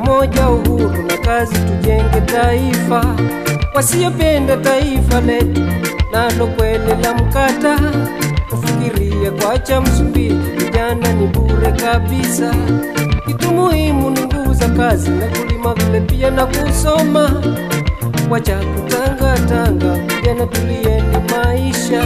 pamoja, uhuru na kazi, tujenge taifa. Wasiopenda taifa letu nalo kweli la mkata, kufikiria kuacha Msumbiji vijana ni bure kabisa. Kitu muhimu ni nguvu za kazi na kulima, vile pia na kusoma. Wacha kutangatanga, vijana tulieni maisha.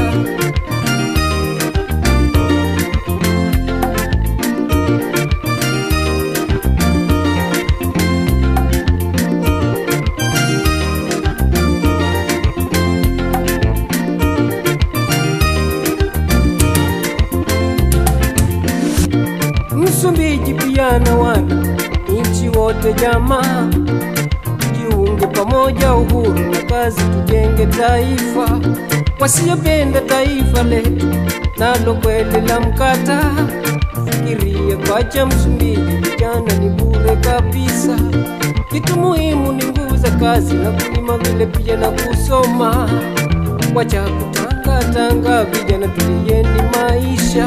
Msumbiji pia na wana nchi wote jamaa, jiunge pamoja, uhuru na kazi, tujenge taifa. Wasiopenda taifa letu nalo kweli la mkata, fikiria kwacha Msumbiji vijana ni bure kabisa. Kitu muhimu ni nguvu za kazi na kulima, vile pia na kusoma. Wacha kutangatanga, vijana tulieni maisha.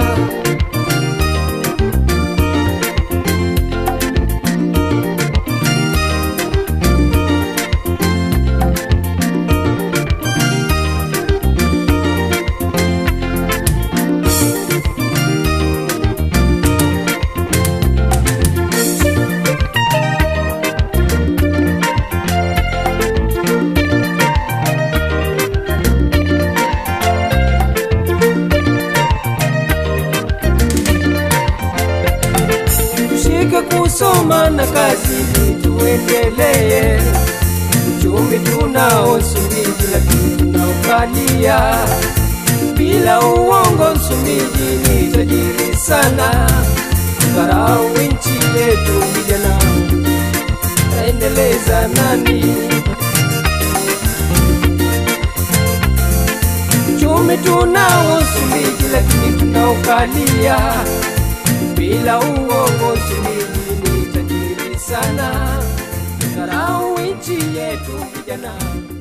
tushike kusoma na kazi ili tuendelee. Uchumi tunao Msumbiji, lakini tunaukalia bila uongo. Msumbiji ni tajiri sana, dharau nchi yetu, vijana taendeleza nani? Uchumi tunao Msumbiji, lakini tunaukalia bila uongo. Msumbiji ni tajiri sana, dharau nchi yetu vijana